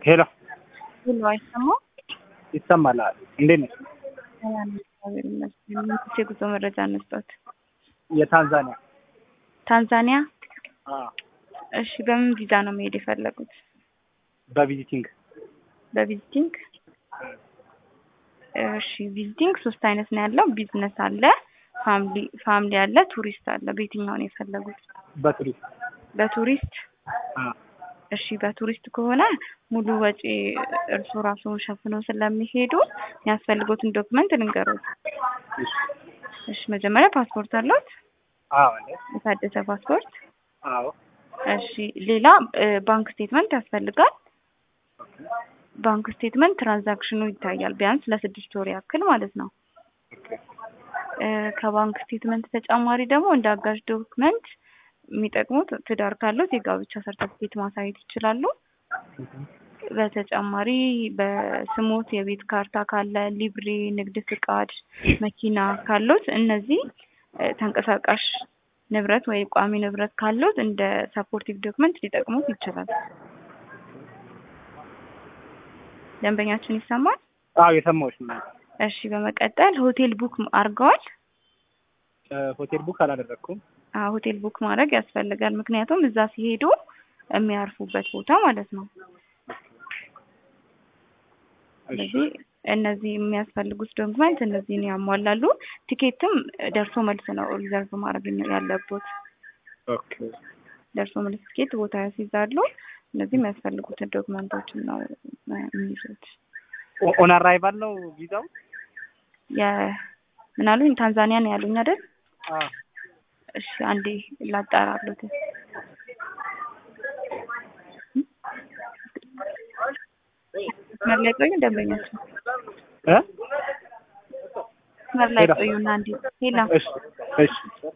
ሄሎ ሁሉ አይሰማም። ይሰማል። እንዴት ነሽ? ሰላም እግዚአብሔር ይመስገን። ምን የጉዞ መረጃ እንስጠት? የታንዛኒያ ታንዛኒያ። አዎ፣ እሺ፣ በምን ቪዛ ነው መሄድ የፈለጉት? በቪዚቲንግ በቪዚቲንግ። እሺ፣ ቪዚቲንግ ሶስት አይነት ነው ያለው። ቢዝነስ አለ፣ ፋሚሊ ፋሚሊ አለ፣ ቱሪስት አለ። በየትኛው ነው የፈለጉት? በቱሪስት በቱሪስት አዎ፣ እሺ በቱሪስት ከሆነ ሙሉ ወጪ እርሱ ራሱ ሸፍነው ስለሚሄዱ የሚያስፈልጉትን ዶክመንት ልንገሩት። እሺ፣ እሺ መጀመሪያ ፓስፖርት አለዎት? አዎ፣ አለ፣ የታደሰ ፓስፖርት። አዎ፣ እሺ ሌላ እ ባንክ ስቴትመንት ያስፈልጋል። ባንክ ስቴትመንት ትራንዛክሽኑ ይታያል ቢያንስ ለስድስት ወር ያክል ማለት ነው። እ ከባንክ ስቴትመንት ተጨማሪ ደግሞ እንደ አጋዥ ዶክመንት የሚጠቅሙት ትዳር ካሉት የጋብቻ ሰርተፍኬት ማሳየት ይችላሉ። በተጨማሪ በስሞት የቤት ካርታ ካለ፣ ሊብሬ፣ ንግድ ፍቃድ፣ መኪና ካሉት እነዚህ እ ተንቀሳቃሽ ንብረት ወይ ቋሚ ንብረት ካሉት እንደ ሰፖርቲቭ ዶክመንት ሊጠቅሙት ይችላል። ደንበኛችን ይሰማል? አዎ፣ የሰማሁሽ ነው። እሺ በመቀጠል ሆቴል ቡክ አድርገዋል? ሆቴል ቡክ አላደረግኩም። አዎ ሆቴል ቡክ ማድረግ ያስፈልጋል። ምክንያቱም እዛ ሲሄዱ የሚያርፉበት ቦታ ማለት ነው። ስለዚህ እነዚህ የሚያስፈልጉት ዶክመንት እነዚህን ያሟላሉ። ቲኬትም ደርሶ መልስ ነው ሪዘርቭ ማድረግ ያለቦት። ኦኬ፣ ደርሶ መልስ ቲኬት ቦታ ያስይዛሉ። እነዚህ የሚያስፈልጉትን ዶክመንቶችን ነው የሚይዙት። ኦን አራይቫል ነው ቪዛው? ምን አሉኝ? ታንዛኒያ ነው ያሉኝ አይደል? አዎ፣ እሺ አንዴ ላጣራሉት። መስመር ላይ ቆዩ ደንበኛችን፣ እ መስመር ላይ ቆዩና አንዴ ሄላ እሺ፣ እሺ፣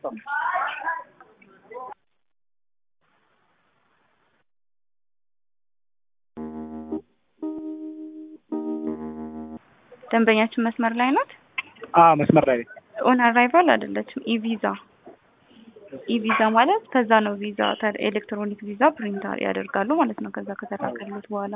ደንበኛችን መስመር ላይ ናት። አዎ፣ መስመር ላይ ነኝ። ኦን አራይቫል አይደለችም። ኢቪዛ ኢቪዛ ማለት ከዛ ነው ቪዛ ኤሌክትሮኒክ ቪዛ ፕሪንት ያደርጋሉ ማለት ነው። ከዛ ከተላከሉት በኋላ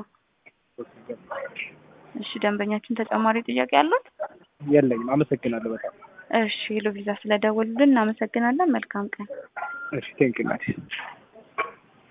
እሺ። ደንበኛችን ተጨማሪ ጥያቄ አሉት? የለኝም። አመሰግናለሁ በጣም። እሺ ሄሎ ቪዛ ስለደወሉልን እናመሰግናለን። መልካም ቀን። እሺ፣ ቴንክ ዩ